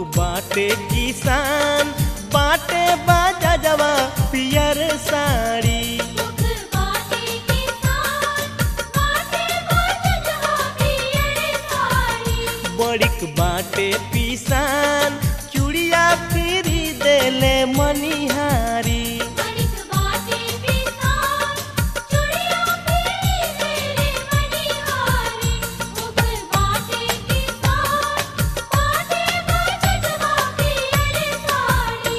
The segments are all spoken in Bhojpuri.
बाटे किसान बाटे बाजा जवा पियर साड़ी मुख बाटे किसान बाटे बाजवा पियर साड़ी बड़िक बाटे पिसान चूड़िया फिरी देले मनिहारी बड़िक बाटे किसान चुड़िया पीली तेरे मणिहारी मुख बाटे किसान बाटे बाजवा पियर साड़ी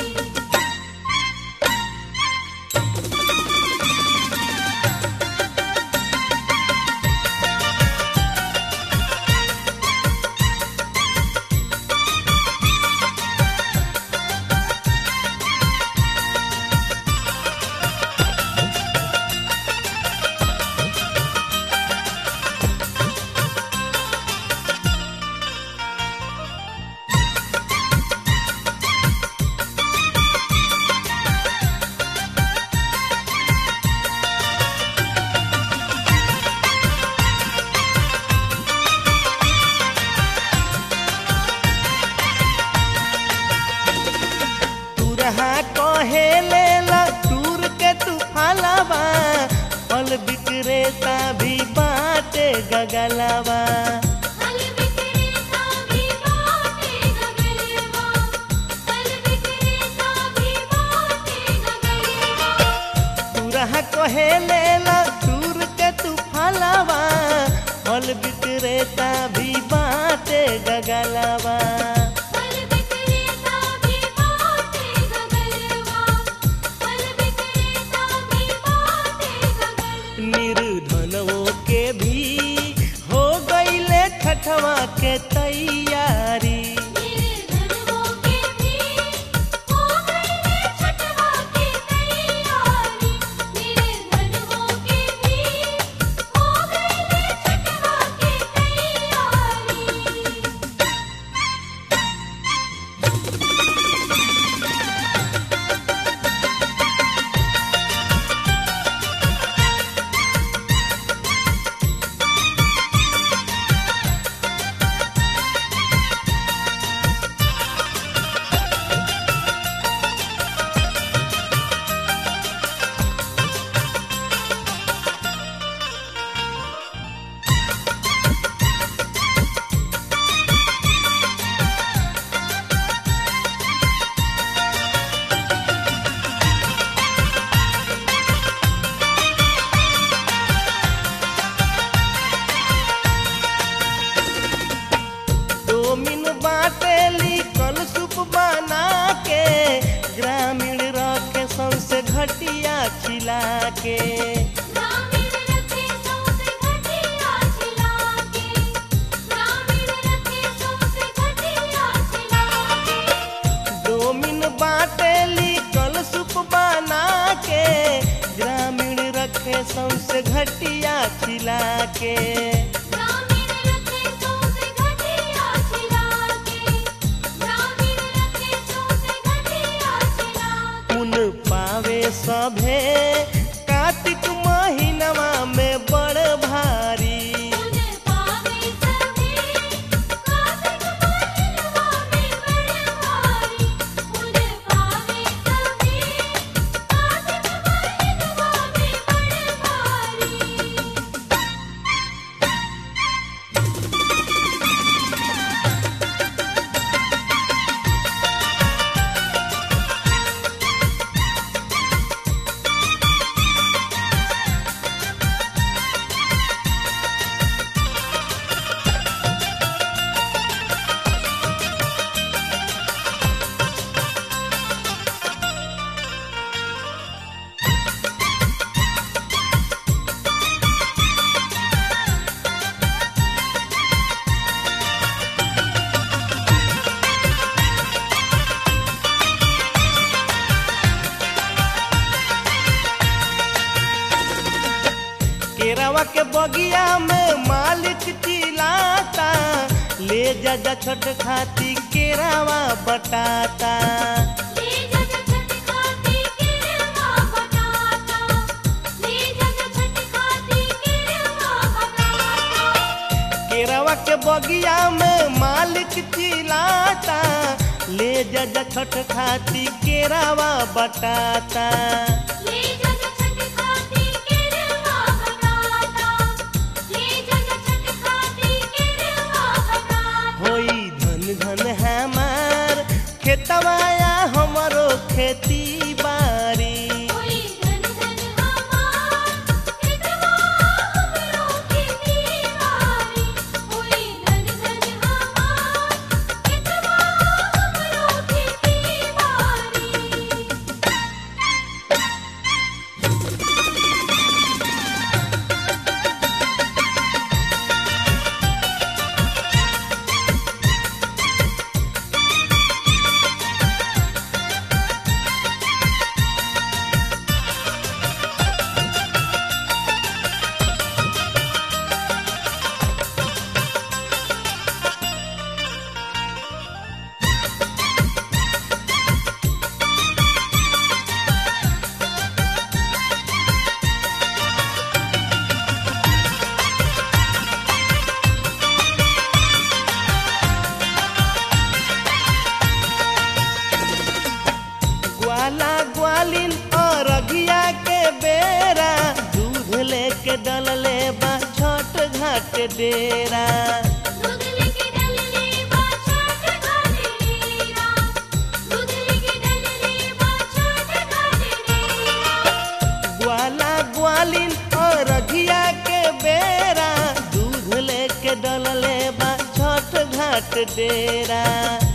तुरहा कहे लेला टूर के तू फलावा फल विक्रेता भी बाटे गगलावा फल विक्रेता भी बाटे गगलवा फल विक्रेता भी बाटे गगलवा तुरहा कहे लेला टूर के तू फलावा फल विक्रेता भी बाटे गगलावा फल विक्रेता भी बाटे गगलवा फल विक्रेता भी बाटे गगलवा निर्धनों के भी हो गईले छठवा के तैयारी मेरे धनवों के भी हो गए छठवा की तैयारी मेरे धनवों के भी हो गए छठवा की तैयारी डोमिन बाटेली कल सूप बना के ग्रामीण रखे सौसे घटिया खिला के ग्रामीण रखे सौसे घटिया छिला के ग्रामीण रखे सौसे घटिया छिला के डोमिन बाटेली कल सूप बना के ग्रामीण रखे सौसे घटिया खिला के ग्रामीण रखे सौसे घटिया छिला के ग्रामीण रखे सौसे घटिया छिला के पुन पावे सभे कार्तिक महीनवा में बड़ भारी पुन पावे सभी कार्तिक महीनवा में बड़े भारी पुन पावे सभी कार्तिक महीनवा में बड़े भारी केरावा के बगिया में मालिक चिल्लाता ले जा जा छोट खाती केरावा बटाता ले जग छठ खाती किरवा बताता ले जग छठ खाती किरवा बताता केरावा के बगिया में मालिक चिल्लाता जा छठ खाती केरावा बटाता ले जग छठ खाती केरवा बनाता ले जग छठ खाती केरवा बनाता होई धन धन हमार खेतवाया हमरो खेती बारी कोई धन धन हमार कितवा हमरो खेती बारी कोई धन धन हमार कितवा हमरो खेती बारी ग्वाला ग्वालिन और अघिया के बेरा दूध लेके डलले बा छठ घाट डेरा दूध लेके डलले बा छठ घाटे डेरा दूध लेके डलले बा छठ घाटे डेरा ग्वाला ग्वालिन और अघिया के बेरा दूध लेके डलले बा छठ घाट डेरा